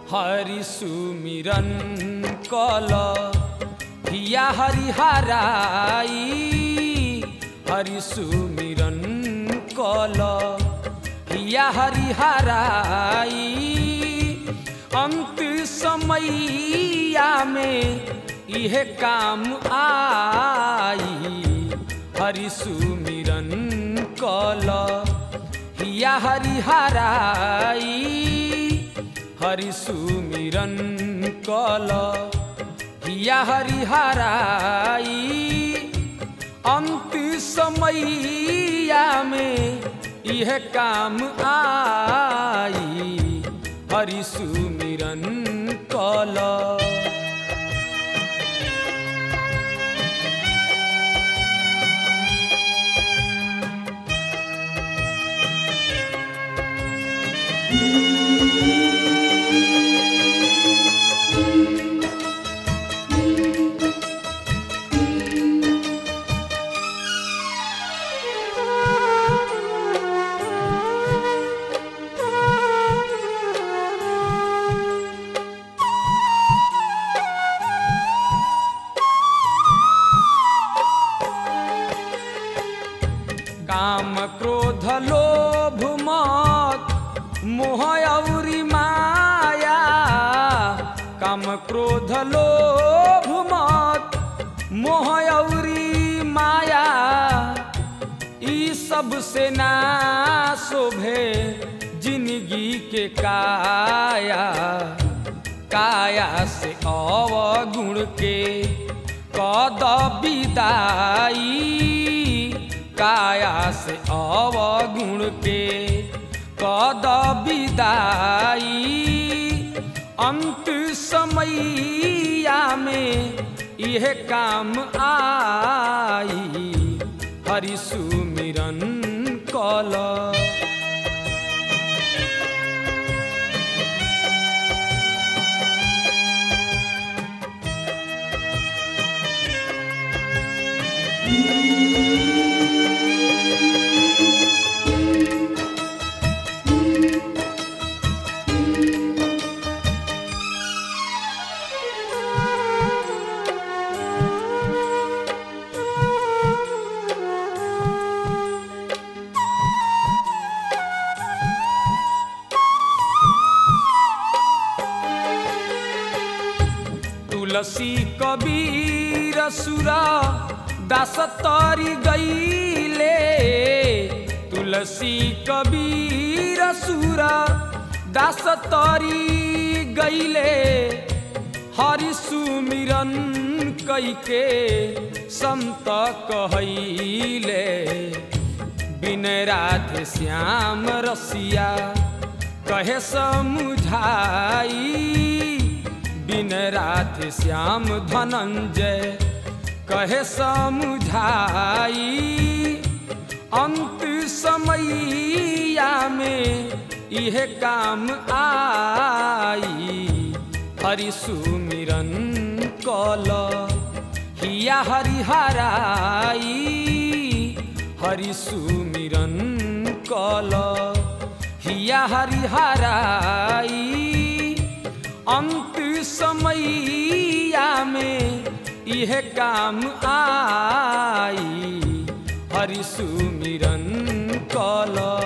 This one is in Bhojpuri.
हरि सुमिरन कल हिया हरिहराई हरि सुमिरन कल हिया हरिहराई अंत समैया में इहे काम आई हरि सुमिरन कल हिया हरिहराई हरि सुमिरन कल हिया हरिहराई अंत समैया में यह काम आई हरि सुमिरन कल काम क्रोध लोभ मत मोह औरी माया काम क्रोध लोभ मत मोह औरी माया ई सब से ना शोभे जिंदगी के काया काया से अवगुण के कद विदाई काया से अवगुण के कद विदाई अंत समैया में यह काम आई हरि सुमिरन कल तुलसी कबीर सुरा दास तरी गईले तुलसी कबीर सुरा दास तरी गईले हरि सुमिरन कैके संत कहैले बिन राधे श्याम रसिया कहे समुझाई बिन राधे श्याम धनंजय कहे समुझाई अंत समैया में यह काम आई हरि सुमिरन कल हिया हरिहराई हरि सुमिरन कल हिया हरिहराई अंत समैया में यह काम आई हरि सुमिरन कल